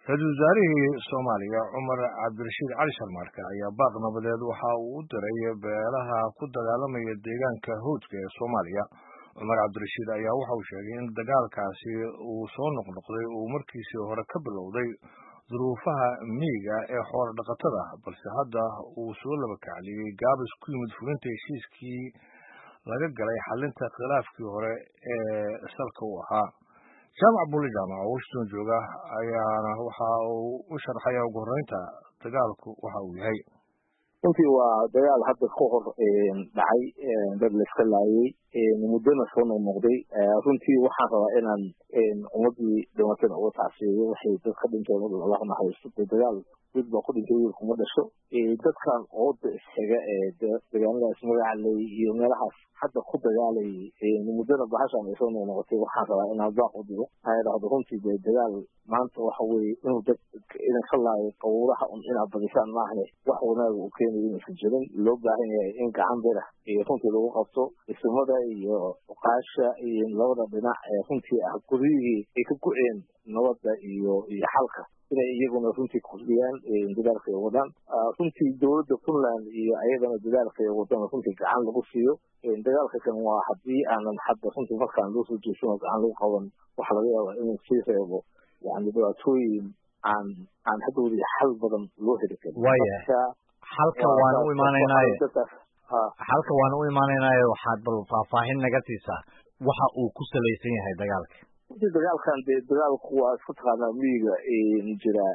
ra-iisul wasaarihii soomaaliya cumar cabdirashiid cali sharmaarke ayaa baaq nabadeed waxa uu u diray beelaha ku dagaalamaya deegaanka hawdka ee soomaaliya cumar cabdirashiid ayaa waxa uu sheegay in dagaalkaasi uu soo noqnoqday uu markiisii hore ka bilowday duruufaha miyiga ee xoola dhaqatada balse hadda uu soo laba kacliyey gaabis ku yimid fulinta heshiiskii laga galay xalinta khilaafkii hore ee salka u ahaa jaamac buuli jaamac oo washington jooga ayaana waxa uu u sharxaya ugu horreynta dagaalku waxa uu yahay runtii waa dagaal hadda ka hor dhacay dad layska laayay muddona soo noqnoqday runtii waxaan rabaa inaan ummadii dhimatana uga tacsiyeeyo waxay dad ka dhinteen allah naxariisto dee dagaal dad baa ku dhintay wiil kuma dhasho dadkan ooda isxiga ee degaanadaas magacaley iyo meelahaas hadda ku dagaalayay muddona bahashan ay soo noqnoqotay waxaan rabaa inaan baaq u digo maxaa idhahdo runtii dee dagaal maanta waxa weeye inuu dad idinka laayo qawuraha un inaad badisaan maahne wax wanaaga uu keenayo inaysan jirin loo baahan yahay in gacan bira iyo runtii lagu qabto ismada iyo uqaasha iyo labada dhinac ee runtii ah guryihii ay ka go-een nabadda iyo iyo xalka inay iyaguna runtii kordhiyaan dadaalka ay wadaan runtii dowladda puntland iyo ayadana dadaalka ay wadana runtii gacan lagu siiyo dagaalka kan waa haddii aanan hadda runtii markaan loo soo jeesano gacan lagu qaban waxa laga yaabaa inuu sii reebo yani dhibaatooyin aan aan hadhowdii xal badan loo heli karin waya xalka waana u imaanaynaaye xalka waana u imaanaynaaye waxaad bal faahfaahin naga siisaa waxa uu ku salaysan yahay dagaalka runtii dagaalkan dee dagaalku waa isku taqaanaa miyiga jira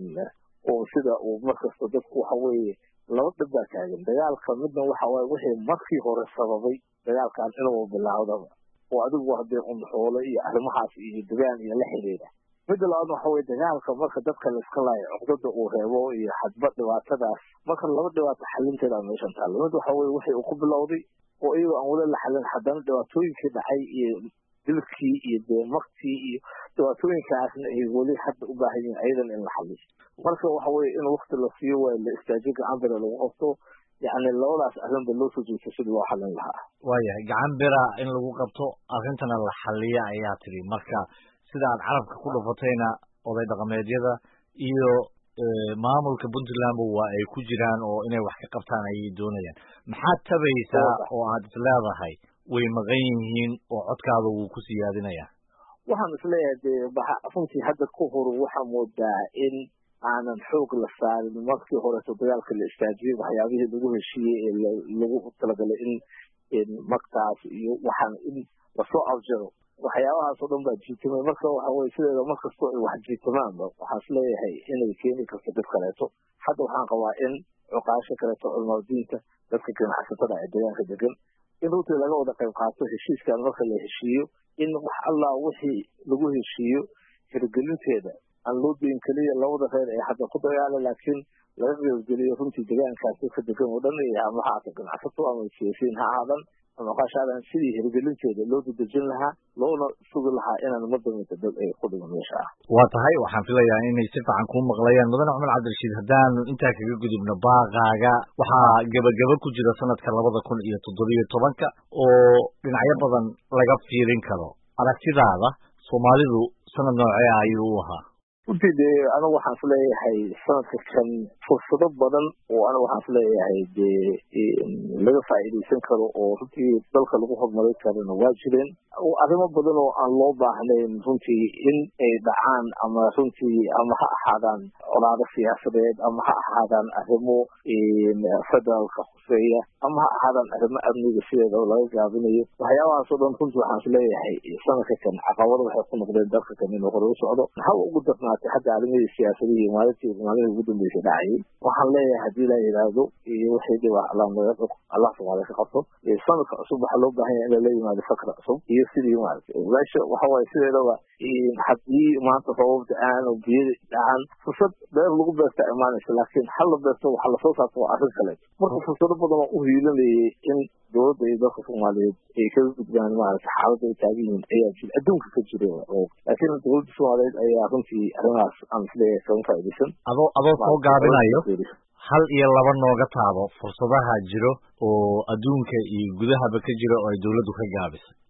oo sida uu markasta dadku waxa weeye laba dhib baa taagan dagaalka midna waxa waaye wixii markii hore sababay dagaalkan inuu bilaawdaba oo adigu hadee unxoolo iyo arrimahaas iyo degaan iyo la xidhiidha midda labaadna waxa weye dagaalka marka dadka layska laayo cuqdada uu reebo iyo hadba dhibaatadaas marka laba dhibaato xalinteeda meeshan taalo mid waxa weye wixii uu ku bilowday oo iyagoo aan weli la xalin haddana dhibaatooyinkii dhacay iyo dilkii iyo dee maktii iyo dhibaatooyinkaasna ay weli hadda u baahan yihin ayadan in la xaliyo marka waxa weye in wakti la siiyo waa la istaajiyo gacan bira lagu qabto yani labadaas arrinba loo soo jeesto sidii loo xalin lahaa waayahay gacan bira in lagu qabto arrintana la xaliya ayaa tidhi marka sida aad carabka ku dhufatayna oday dhaqameedyada iyo maamulka puntlandba waa ay ku jiraan oo inay wax ka qabtaan ayay doonayaan maxaad tabaysaa oo aad is leedahay way maqan yihiin oo codkaada wuu ku siyaadinayaa waxaan isleeyahay dee runtii hadda ka hor waxaa moodaa in aanan xoog la saarin markii horeeto dagaalka la istaajiyey waxyaabihii lagu heshiiyey ee lagu talagalay in magtaas iyo waxaan in lasoo afjaro waxyaabahaas oo dhan baa jiitamay marka waxa weye sideeda markastoo ay wax jiitamaanba waxaan isleeyahay inay keeni karto dad kaleeto hadda waxaan qabaa in cuqaasho kaleeto culmaadiinta dadka ganacsatada ee deegaanka degan in runtii laga wada qayb qaato heshiiskan marka la heshiiyo in wax allah wixii lagu heshiiyo hirgelinteeda aan loo deyn keliya labada reer ee hadda ku dagaala laakiin laga qeybgeliyo runtii deegaankaas dadka degan oo dhan ama ha aata ganacsato ama siyaasiyiin ha aadan ama qaashaadan sidii hirgelinteeda loo dadejin lahaa loona sugi lahaa inaan madamita dad ay ku dhigan meesha ah waa tahay waxaan filayaa inay si fiican kuu maqlayaan mudane cumar cabdirashiid haddaanu intaa kaga gudubno baaqaaga waxaa gebagaba ku jira sanadka labada kun iyo toddobiyo tobanka oo dhinacyo badan laga fiirin karo aragtidaada soomaalidu sanad noocee ayuu u ahaa runtii dee anigu waxaan isleeyahay sanadka kan fursado badan oo anigu waxaan isleeyahay dee laga faa'iidaysan karo oo runtii dalka lagu horumarin karana waa jireen arrimo badan oo aan loo baahnayn runtii in ay dhacaan ama runtii ama ha ahaadaan colaado siyaasadeed ama ha ahaadaan arrimo federaalka khuseeya ama ha ahaadaan arrimo amniga sideeda oo laga gaabinayo waxyaabahaas oo dhan runtii waxaan isleeyahay sanadka kan caqabado waxay ku noqdeen dalka kan inuu hore u socdo haba ugu darnaatay hadda arrimihii siyaasadihii maalintii maalihii ugu dambeysay dhacayay waxaan leeyahay haddii la yidhaahdo iyo wixii dhibaa allah naga allah soomaaliya ka qabto sanadka cusub waxaa loo baahan yahay in lala yimaado fakra cusub iyo sidii maaragtay meesha waxa waaye sideedaba haddii maanta roobab da-aan oo biyo dhacaan fursad beer lagu beerta imaanaysa laakiin hal la beerto waxa lasoo saarto waa arrin kale marka fursado badan oo u hiilanayay in dowladda iyo dalka soomaaliyeed ay kaga gudbaan maaragtay xaaladda ay taagan yihiin ayaa jira adduunka ka jira laakiin dowladda soomaaliyeed ayaa runtii arrimahaas aan isleeyahay kaga faa'iidaysan adoo adoo soo gaabinayo hal iyo laba nooga taabo fursadaha jiro oo adduunka iyo gudahaba ka jira oo ay dowladdu ka gaabisay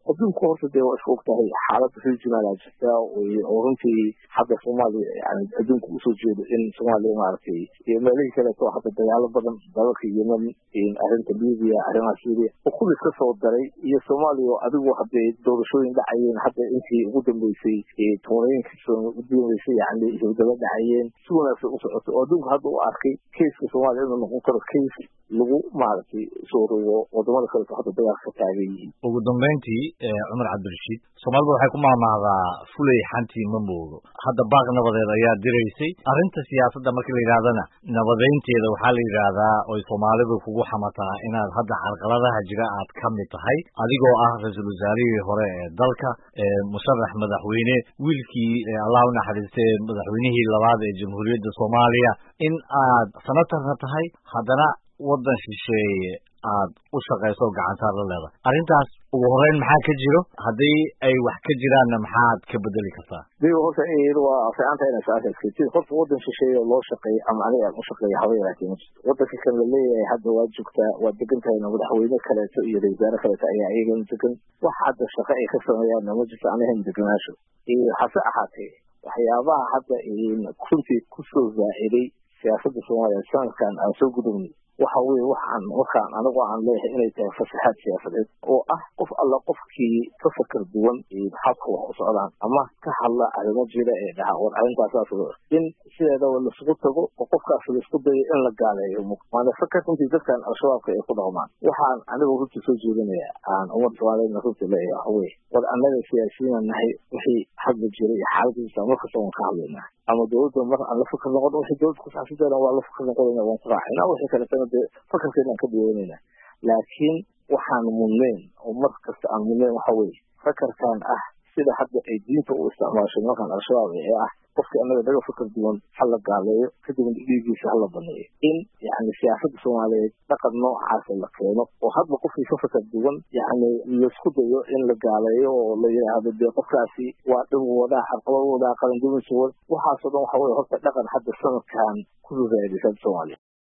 adduunku horta dee waa isku ogtahay xaalada regionala jirta oo runtii hadda soomaaliya yani adduunka usoo jeedo in soomaaliya maaragtay iyo meelihii kaleeto hadda dagaalo badan dalalka yemen arrinta libiya arrimaha syria oo kulli iska soo daray iyo soomaaliya oo adigu hadday doorashooyin dhacayeen hadda intii ugu dambeysay tobanooyinka ugu dambeysay yani hawdalo dhacayeen si wanaagsan u socoto oo adduunka hadda u arkay keiska soomaaliya inuu noqon karo keis lagu maaragtay soo rogo wadamada kaleeto hadda dagaalka ka taagan yihiin ugu dambeyntii cumar cabdirashiid soomaalida waxay ku mahmahdaa fulay xantii ma moogo hadda baaq nabadeed ayaa diraysay arrinta siyaasadda marka la yidhahdana nabadeynteeda waxaa la yidhaahdaa oy soomaalidu kugu xamataa inaad hadda carqaladaha jira aad ka mid tahay adigoo ah ra-iisul wasaarihii hore ee dalka musharax madaxweyne wiilkii allah u naxariistay madaxweynihii labaad ee jamhuuriyadda soomaaliya in aad senatarna tahay haddana waddan shisheeye aad u shaqayso oo gacantaad la leedahay arrintaas ugu horeyn maxaa ka jiro haddii ay wax ka jiraanna maxaad ka bedeli kartaa digo horta waa fiicanta inay saakaskatid horta waddan shisheeye oo loo shaqeeyo ama aniga aan u shaqeeyo haba yaraatee ma jirto waddanka kan la leeyahay hadda waa joogtaa waa degan tahayna madaxweyne kaleeto iyo ra-iisaare kaleeto ayaa iyagana degan wax hadda shaqo ay ka sameeyaanna ma jirto anahan deganaasho hase ahaatee waxyaabaha hadda runtii kusoo zaaciday siyaasadda soomaaliya sanadkan aan soo gudubnay waxa weye waxaan markaan anigu aan leeyahay inay tahay fasaxaad siyaasadeed oo ah qof alla qofkii ka fakar duwan habka wax u socdaan ama ka hadla arrimo jira ee dhaha war arrintaasaas in sideedaba laisugu tago oo qofkaas laisku dayo in la gaaleeyo waana fakar runtii dadkan al-shabaabka ay ku dhaqmaan waxaan anigu runtii soo jeedinaya aan ummadda soomaaliyeedna runtii leeyahay waxa weye war annaga siyaasiyiina nahay wixii hadla jira iyo xaaladiisa markasta waan ka hadlaynaa ama dowladda mar aan la fakar noqon wixii dowladda ku saabsanteena waa la fakar noqonayna waan ku raacayna wixii kaletana dee fakarkeedaan ka dhiwanayna laakiin waxaan mudnayn oo mar kasta aan mudnayn waxa weye fakarkan ah sida hadda ay diinta u isticmaashay markaan al-shabaab ee ah qofkii annaga naga fakar duwan ha la gaaleeyo kadibna dhiigiisa hala baneeyo in yani siyaasadda soomaaliyeed dhaqan noocaasa la keeno oo hadba qofkii ka fakar duwan yani laisku dayo in la gaaleeyo oo la yidhaahdo dee qofkaasi waa dhib wadaa carqalad wadaa qalanduminsa wad waxaasoo dhan waxa weye horta dhaqan hadda sanadkan ku raadisada soomaaliya